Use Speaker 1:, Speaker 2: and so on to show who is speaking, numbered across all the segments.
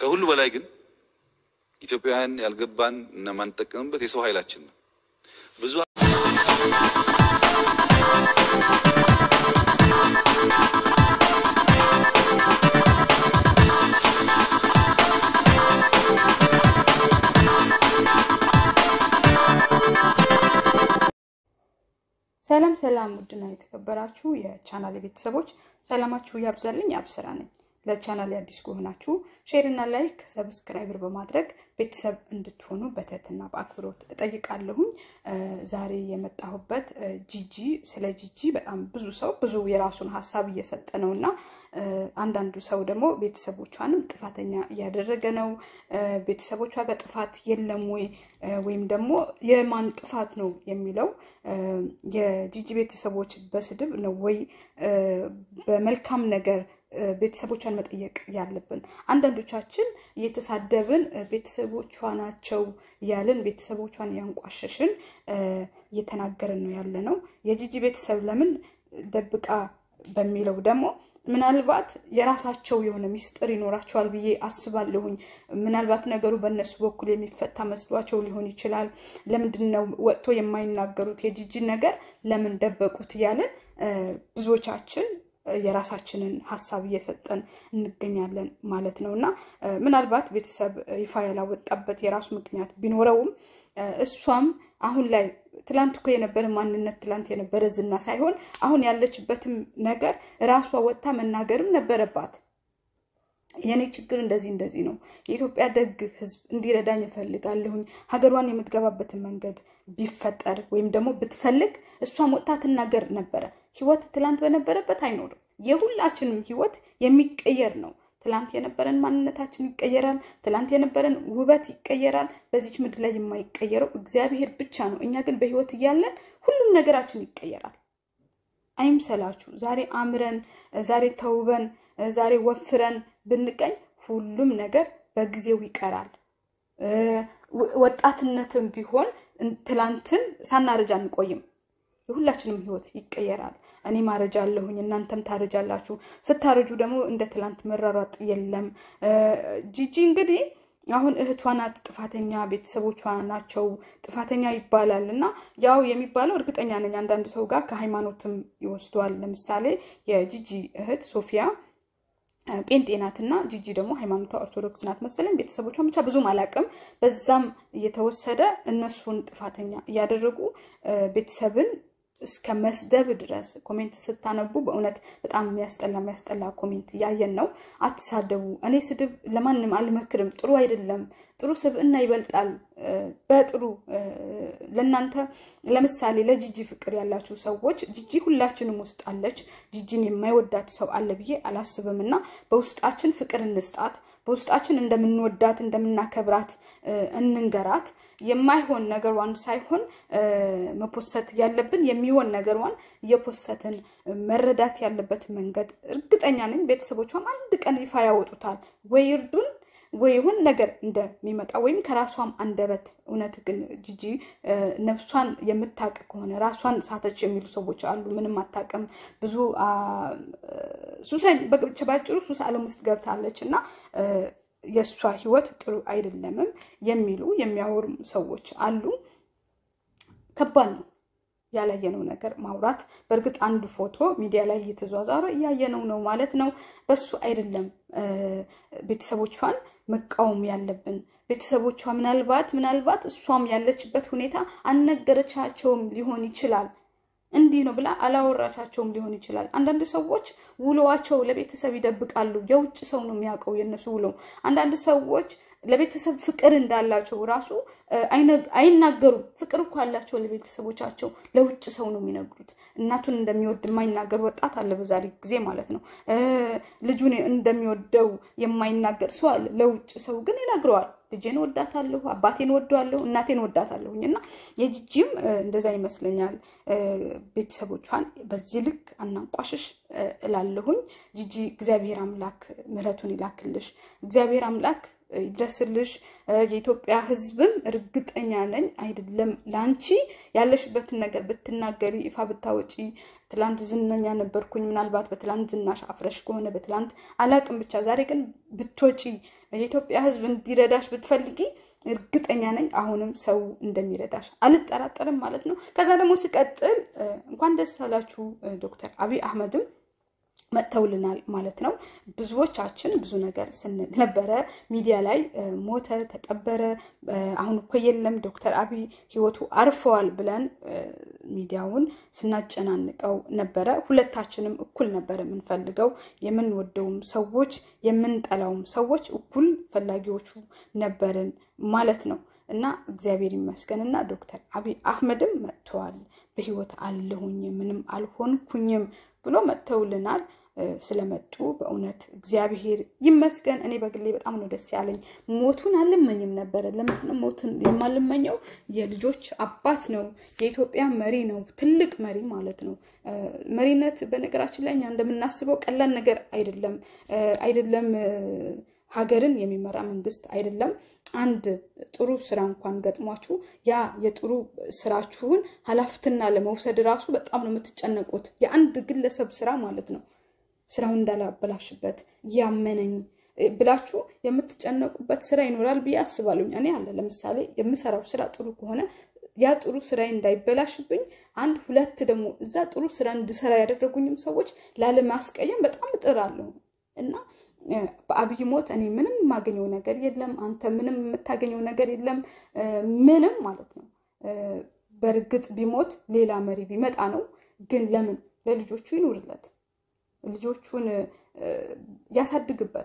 Speaker 1: ከሁሉ በላይ ግን ኢትዮጵያውያን ያልገባን እና ማንጠቀምበት የሰው ኃይላችን ነው። ብዙ
Speaker 2: ሰላም ሰላም፣ ውድና የተከበራችሁ የቻናል ቤተሰቦች ሰላማችሁ ያብዛልኝ። አብስራ ነኝ። ለቻናል አዲስ ከሆናችሁ ሼር እና ላይክ ሰብስክራይበር በማድረግ ቤተሰብ እንድትሆኑ በትህትና በአክብሮት እጠይቃለሁኝ። ዛሬ የመጣሁበት ጂጂ ስለ ጂጂ በጣም ብዙ ሰው ብዙ የራሱን ሀሳብ እየሰጠ ነው እና አንዳንዱ ሰው ደግሞ ቤተሰቦቿንም ጥፋተኛ እያደረገ ነው። ቤተሰቦቿ ጋር ጥፋት የለም ወይ ወይም ደግሞ የማን ጥፋት ነው የሚለው የጂጂ ቤተሰቦች በስድብ ነው ወይ በመልካም ነገር ቤተሰቦቿን መጠየቅ ያለብን። አንዳንዶቻችን እየተሳደብን ቤተሰቦቿ ናቸው እያልን ቤተሰቦቿን እያንቋሸሽን እየተናገርን ነው ያለ ነው። የጂጂ ቤተሰብ ለምን ደብቃ በሚለው ደግሞ ምናልባት የራሳቸው የሆነ ሚስጥር ይኖራቸዋል ብዬ አስባለሁኝ። ምናልባት ነገሩ በእነሱ በኩል የሚፈታ መስሏቸው ሊሆን ይችላል። ለምንድን ነው ወጥቶ የማይናገሩት የጂጂን ነገር ለምን ደበቁት እያለን ብዙዎቻችን የራሳችንን ሀሳብ እየሰጠን እንገኛለን ማለት ነው እና ምናልባት ቤተሰብ ይፋ ያላወጣበት የራሱ ምክንያት ቢኖረውም እሷም አሁን ላይ ትላንት እኮ የነበረ ማንነት ትላንት የነበረ ዝና ሳይሆን አሁን ያለችበትም ነገር ራሷ ወጥታ መናገርም ነበረባት። የእኔ ችግር እንደዚህ እንደዚህ ነው፣ የኢትዮጵያ ደግ ሕዝብ እንዲረዳኝ እፈልጋለሁኝ። ሀገሯን የምትገባበትን መንገድ ቢፈጠር ወይም ደግሞ ብትፈልግ እሷም ወጥታ ትናገር ነበረ። ህይወት ትላንት በነበረበት አይኖርም። የሁላችንም ህይወት የሚቀየር ነው። ትላንት የነበረን ማንነታችን ይቀየራል። ትላንት የነበረን ውበት ይቀየራል። በዚች ምድር ላይ የማይቀየረው እግዚአብሔር ብቻ ነው። እኛ ግን በህይወት እያለን ሁሉም ነገራችን ይቀየራል። አይምሰላችሁ። ዛሬ አምረን፣ ዛሬ ተውበን፣ ዛሬ ወፍረን ብንቀኝ ሁሉም ነገር በጊዜው ይቀራል። ወጣትነትም ቢሆን ትላንትን ሳናረጅ አንቆይም። የሁላችንም ህይወት ይቀየራል። እኔ ማረጃ አለሁኝ፣ እናንተም ታረጃላችሁ። ስታረጁ ደግሞ እንደ ትላንት መራሯጥ የለም። ጂጂ እንግዲህ አሁን እህቷ ናት ጥፋተኛ፣ ቤተሰቦቿ ናቸው ጥፋተኛ ይባላል እና ያው የሚባለው እርግጠኛ ነኝ አንዳንድ ሰው ጋር ከሃይማኖትም ይወስዷል። ለምሳሌ የጂጂ እህት ሶፊያ ጴንጤ ናትና ጂጂ ደግሞ ሃይማኖቷ ኦርቶዶክስ ናት መሰለኝ። ቤተሰቦቿን ብቻ ብዙም አላቅም። በዛም እየተወሰደ እነሱን ጥፋተኛ እያደረጉ ቤተሰብን እስከ መስደብ ድረስ ኮሜንት ስታነቡ በእውነት በጣም የሚያስጠላ የሚያስጠላ ኮሜንት እያየን ነው። አትሳደቡ። እኔ ስድብ ለማንም አልመክርም፣ ጥሩ አይደለም። ጥሩ ስብዕና ይበልጣል። በጥሩ ለእናንተ ለምሳሌ ለጂጂ ፍቅር ያላችሁ ሰዎች ጂጂ ሁላችንም ውስጥ አለች። ጂጂን የማይወዳት ሰው አለ ብዬ አላስብም እና በውስጣችን ፍቅር እንስጣት። በውስጣችን እንደምንወዳት እንደምናከብራት እንንገራት። የማይሆን ነገሯን ሳይሆን መፖሰት ያለብን የሚሆን ነገሯን እየፖሰትን መረዳት ያለበት መንገድ እርግጠኛ ነኝ ቤተሰቦቿም አንድ ቀን ይፋ ያወጡታል ወይ እርዱን ወይ ይሁን ነገር እንደሚመጣ ወይም ከራሷም አንደበት እውነት ግን ጂጂ ነፍሷን የምታውቅ ከሆነ ራሷን ሳተች የሚሉ ሰዎች አሉ። ምንም አታውቅም ብዙ ሱሰኝ ባጭሩ ሱስ ዓለም ውስጥ ገብታለች እና የእሷ ህይወት ጥሩ አይደለምም የሚሉ የሚያወሩ ሰዎች አሉ። ከባድ ነው ያላየነው ነገር ማውራት። በእርግጥ አንድ ፎቶ ሚዲያ ላይ እየተዟዟረ እያየነው ነው ማለት ነው። በሱ አይደለም ቤተሰቦቿን መቃወም ያለብን። ቤተሰቦቿ ምናልባት ምናልባት እሷም ያለችበት ሁኔታ አልነገረቻቸውም ሊሆን ይችላል እንዲህ ነው ብላ አላወራቻቸውም ሊሆን ይችላል። አንዳንድ ሰዎች ውሎዋቸው ለቤተሰብ ይደብቃሉ። የውጭ ሰው ነው የሚያውቀው የእነሱ ውሎ። አንዳንድ ሰዎች ለቤተሰብ ፍቅር እንዳላቸው ራሱ አይናገሩም። ፍቅር እኮ አላቸው ለቤተሰቦቻቸው፣ ለውጭ ሰው ነው የሚነግሩት። እናቱን እንደሚወድ የማይናገር ወጣት አለ በዛሬ ጊዜ ማለት ነው። ልጁን እንደሚወደው የማይናገር ሰው አለ። ለውጭ ሰው ግን ይነግረዋል። ልጄን ወዳታለሁ፣ አባቴን ወደዋለሁ፣ እናቴን ወዳታለሁኝ እና የጂጂም እንደዛ ይመስለኛል። ቤተሰቦቿን በዚህ ልክ አናንቋሽሽ እላለሁኝ። ጂጂ እግዚአብሔር አምላክ ምሕረቱን ይላክልሽ። እግዚአብሔር አምላክ ይድረስልሽ። የኢትዮጵያ ሕዝብም እርግጠኛ ነኝ አይደለም ለአንቺ ያለሽበትን ነገር ብትናገሪ ይፋ ብታወጪ ትላንት ዝነኛ ነበርኩኝ፣ ምናልባት በትላንት ዝናሽ አፍረሽ ከሆነ በትላንት አላቅም፣ ብቻ ዛሬ ግን ብትወጪ የኢትዮጵያ ሕዝብ እንዲረዳሽ ብትፈልጊ እርግጠኛ ነኝ አሁንም ሰው እንደሚረዳሽ አልጠራጠርም ማለት ነው። ከዛ ደግሞ ስቀጥል እንኳን ደስ አላችሁ ዶክተር አብይ አህመድም መጥተውልናል ማለት ነው። ብዙዎቻችን ብዙ ነገር ስንል ነበረ ሚዲያ ላይ ሞተ፣ ተቀበረ፣ አሁን እኮ የለም ዶክተር አብይ ህይወቱ አርፈዋል ብለን ሚዲያውን ስናጨናንቀው ነበረ። ሁለታችንም እኩል ነበረ የምንፈልገው። የምንወደውም ሰዎች የምንጠላውም ሰዎች እኩል ፈላጊዎቹ ነበርን ማለት ነው። እና እግዚአብሔር ይመስገን እና ዶክተር አብይ አህመድም መጥተዋል። በህይወት አለሁኝ ምንም አልሆንኩኝም ብሎ መጥተውልናል። ስለመጡ በእውነት እግዚአብሔር ይመስገን። እኔ በግሌ በጣም ነው ደስ ያለኝ። ሞቱን አልመኝም ነበረ። ለምንድነው ሞቱን የማልመኘው? የልጆች አባት ነው፣ የኢትዮጵያ መሪ ነው፣ ትልቅ መሪ ማለት ነው። መሪነት በነገራችን ላይ እኛ እንደምናስበው ቀላል ነገር አይደለም አይደለም ሀገርን የሚመራ መንግስት አይደለም። አንድ ጥሩ ስራ እንኳን ገጥሟችሁ ያ የጥሩ ስራችሁን ኃላፊትና ለመውሰድ ራሱ በጣም ነው የምትጨነቁት። የአንድ ግለሰብ ስራ ማለት ነው። ስራውን እንዳላበላሽበት ያመነኝ ብላችሁ የምትጨነቁበት ስራ ይኖራል ብዬ አስባለሁ። እኔ አለ ለምሳሌ የምሰራው ስራ ጥሩ ከሆነ ያ ጥሩ ስራ እንዳይበላሽብኝ አንድ ሁለት ደግሞ እዛ ጥሩ ስራ እንድሰራ ያደረጉኝም ሰዎች ላለማስቀየም በጣም እጥራለሁ እና በአብይ ሞት እኔ ምንም የማገኘው ነገር የለም። አንተ ምንም የምታገኘው ነገር የለም። ምንም ማለት ነው። በእርግጥ ቢሞት ሌላ መሪ ቢመጣ ነው። ግን ለምን ለልጆቹ ይኑርለት፣ ልጆቹን ያሳድግበት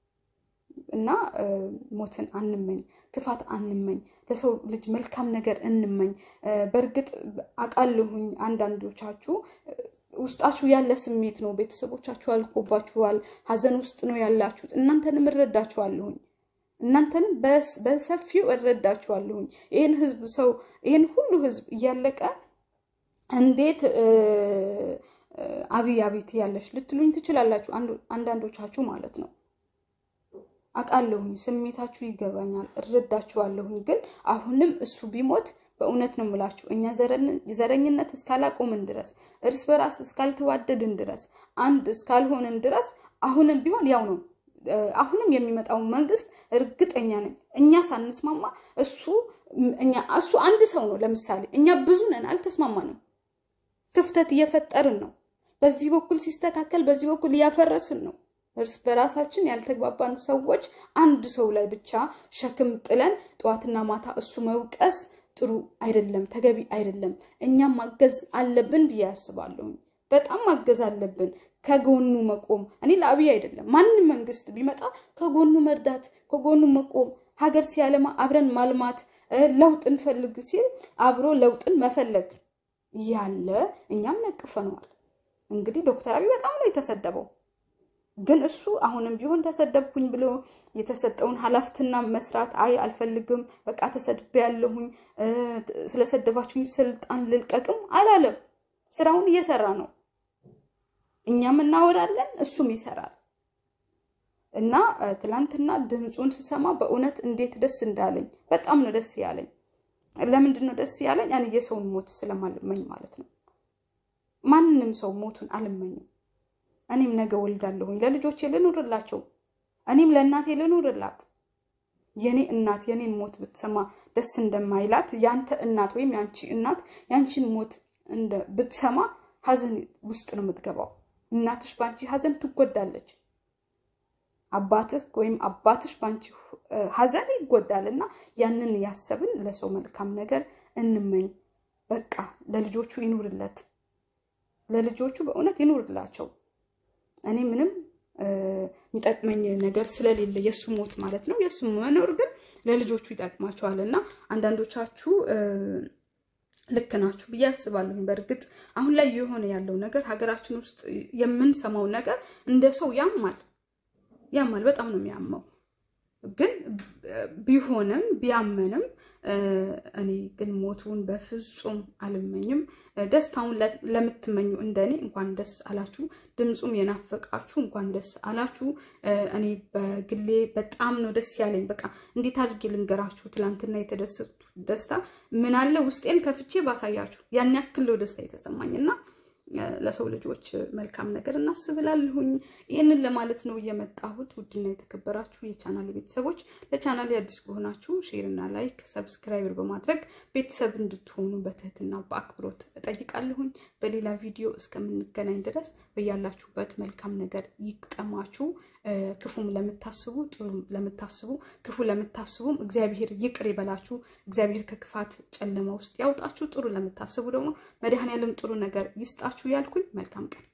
Speaker 2: እና ሞትን አንመኝ፣ ክፋት አንመኝ፣ ለሰው ልጅ መልካም ነገር እንመኝ። በእርግጥ አውቃለሁኝ አንዳንዶቻችሁ ውስጣችሁ ያለ ስሜት ነው። ቤተሰቦቻችሁ አልቆባችኋል፣ ሀዘን ውስጥ ነው ያላችሁት። እናንተንም እረዳችኋለሁኝ፣ እናንተንም በሰፊው እረዳችኋለሁኝ። ይህን ህዝብ ሰው ይህን ሁሉ ህዝብ እያለቀ እንዴት አብይ አቤት ያለሽ ልትሉኝ ትችላላችሁ፣ አንዳንዶቻችሁ ማለት ነው። አውቃለሁኝ፣ ስሜታችሁ ይገባኛል፣ እረዳችኋለሁኝ። ግን አሁንም እሱ ቢሞት በእውነት ነው የምላችሁ እኛ ዘረኝነት እስካላቆምን ድረስ እርስ በራስ እስካልተዋደድን ድረስ አንድ እስካልሆንን ድረስ አሁንም ቢሆን ያው ነው። አሁንም የሚመጣው መንግስት እርግጠኛ ነኝ እኛ ሳንስማማ እሱ እሱ አንድ ሰው ነው። ለምሳሌ እኛ ብዙ ነን፣ አልተስማማንም። ክፍተት እየፈጠርን ነው። በዚህ በኩል ሲስተካከል፣ በዚህ በኩል እያፈረስን ነው። እርስ በራሳችን ያልተግባባን ሰዎች አንድ ሰው ላይ ብቻ ሸክም ጥለን ጠዋትና ማታ እሱ መውቀስ ጥሩ አይደለም፣ ተገቢ አይደለም። እኛም ማገዝ አለብን ብዬ ያስባለሁ። በጣም ማገዝ አለብን፣ ከጎኑ መቆም። እኔ ለአብይ አይደለም ማንም መንግስት ቢመጣ ከጎኑ መርዳት፣ ከጎኑ መቆም፣ ሀገር ሲያለማ አብረን ማልማት፣ ለውጥ እንፈልግ ሲል አብሮ ለውጥን መፈለግ ያለ እኛም ነቅፈነዋል። እንግዲህ ዶክተር አብይ በጣም ነው የተሰደበው። ግን እሱ አሁንም ቢሆን ተሰደብኩኝ ብሎ የተሰጠውን ኃላፊትና መስራት አይ አልፈልግም፣ በቃ ተሰድቤ ያለሁኝ ስለሰደባችሁኝ ስልጣን ልልቀቅም አላለም። ስራውን እየሰራ ነው። እኛም እናወራለን፣ እሱም ይሰራል። እና ትላንትና ድምፁን ስሰማ በእውነት እንዴት ደስ እንዳለኝ በጣም ነው ደስ ያለኝ። ለምንድን ነው ደስ ያለኝ? እኔ የሰውን ሞት ስለማልመኝ ማለት ነው። ማንም ሰው ሞቱን አልመኝም። እኔም ነገ ወልዳለሁኝ ለልጆቼ ልኑርላቸው። እኔም ለእናቴ ልኑርላት። የኔ እናት የኔን ሞት ብትሰማ ደስ እንደማይላት ያንተ እናት ወይም ያንቺ እናት ያንቺን ሞት ብትሰማ ሀዘን ውስጥ ነው የምትገባው። እናትሽ በአንቺ ሀዘን ትጎዳለች። አባትህ ወይም አባትሽ በአንቺ ሀዘን ይጎዳል እና ያንን ያሰብን ለሰው መልካም ነገር እንመኝ። በቃ ለልጆቹ ይኑርለት፣ ለልጆቹ በእውነት ይኑርላቸው። እኔ ምንም የሚጠቅመኝ ነገር ስለሌለ የእሱ ሞት ማለት ነው። የእሱ መኖር ግን ለልጆቹ ይጠቅማቸዋል እና አንዳንዶቻችሁ ልክ ናችሁ ብዬ አስባለሁኝ። በእርግጥ አሁን ላይ የሆነ ያለው ነገር ሀገራችን ውስጥ የምንሰማው ነገር እንደ ሰው ያማል ያማል፣ በጣም ነው የሚያመው። ግን ቢሆንም ቢያመንም እኔ ግን ሞቱን በፍጹም አልመኝም። ደስታውን ለምትመኙ እንደኔ እንኳን ደስ አላችሁ። ድምፁም የናፈቃችሁ እንኳን ደስ አላችሁ። እኔ በግሌ በጣም ነው ደስ ያለኝ። በቃ እንዴት አድርጌ ልንገራችሁ? ትላንትና የተደሰቱ ደስታ ምን አለ ውስጤን ከፍቼ ባሳያችሁ ያን ያክል ነው ደስታ የተሰማኝ እና ለሰው ልጆች መልካም ነገር እናስብላለሁኝ። ይህንን ለማለት ነው የመጣሁት። ውድና የተከበራችሁ የቻናል ቤተሰቦች ለቻናል አዲስ ከሆናችሁ ሼርና ላይክ፣ ሰብስክራይበር በማድረግ ቤተሰብ እንድትሆኑ በትህትና በአክብሮት እጠይቃለሁኝ። በሌላ ቪዲዮ እስከምንገናኝ ድረስ በያላችሁበት መልካም ነገር ይግጠማችሁ። ክፉም ለምታስቡ ጥሩ ለምታስቡ ክፉ ለምታስቡም እግዚአብሔር ይቅር ይበላችሁ። እግዚአብሔር ከክፋት ጨለማ ውስጥ ያውጣችሁ። ጥሩ ለምታስቡ ደግሞ መድኃኔዓለም ጥሩ ነገር ይስጣችሁ ያልኩኝ መልካም ቀን